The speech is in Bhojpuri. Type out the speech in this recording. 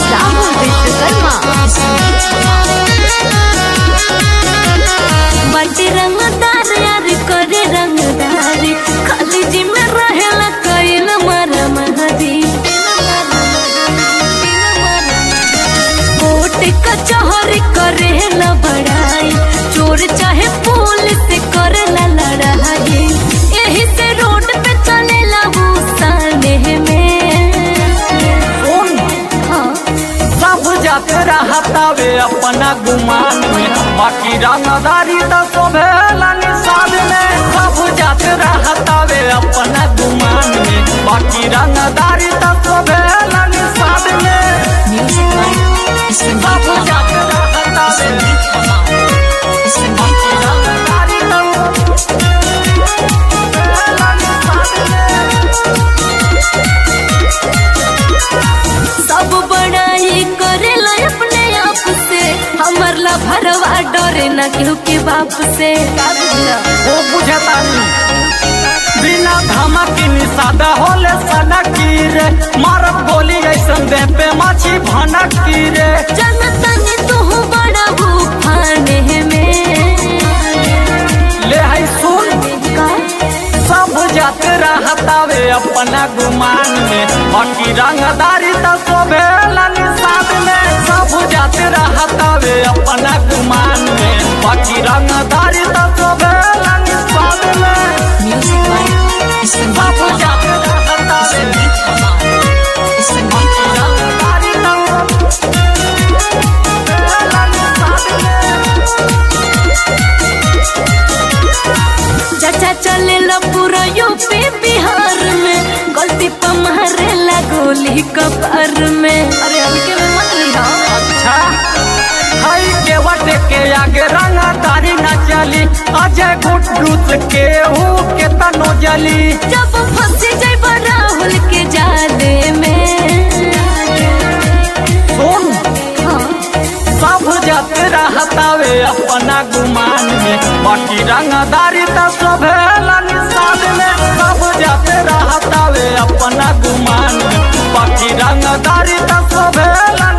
राहुल विश्वकर्मा बड़ी रंगदार यार करे रंगदारी खाली जी में रहेला कइल मर महदी कोट कचहरी करेला बड़ाई चोर चाहे पुलिस करेला लड़ाई यही से रोड पे चलेला वो साने में हाँ सब जात रहतावे अपना गुमान में बाकी रंगदारी तो शोभेला निषाद में सब जात रहतावे अपना गुमान में बाकी रंगदारी तो शोभेला निषाद में सब जात रहतावे बाकी रंगदारी तो शोभेला निषाद में सब बड़ाई करेला अपने आप से हमर ला भरवा डरे न केहू के बाप से वो बुझतानी बिना धमकी निषादा होले सनकी रे मारब गोली ऐसन देह पे माछी भनकी रे जनता ने तू बड़ा भूखाने में ले है सुन का? सब जात रहतावे अपना गुमान में बाकी रंगदारी तो शोभेला निषाद में सब जात रहतावे अपना गुमान में बाकी रंगदारी तो शोभेला निषाद में सब जात रहतावे बाकी रंगदारी तो शोभेला निषाद में चाचा चलेला पूरा यूपी बिहार में गलती पर मारेला गोली कपार में अरे हल्के में मत लिहा अच्छा हई के वटे के आगे रंगा तारी न चली अजय गुड्डू से केहू के तनो जली जब फंसी जाए राहुल के जाले में सुन हाँ सब जत रहतावे अपना गुमान में बाकी रंगदारी तो शोभेला निषाद में सब जत रहतावे अपना गुमान में बाकी रंगदारी तो शोभेला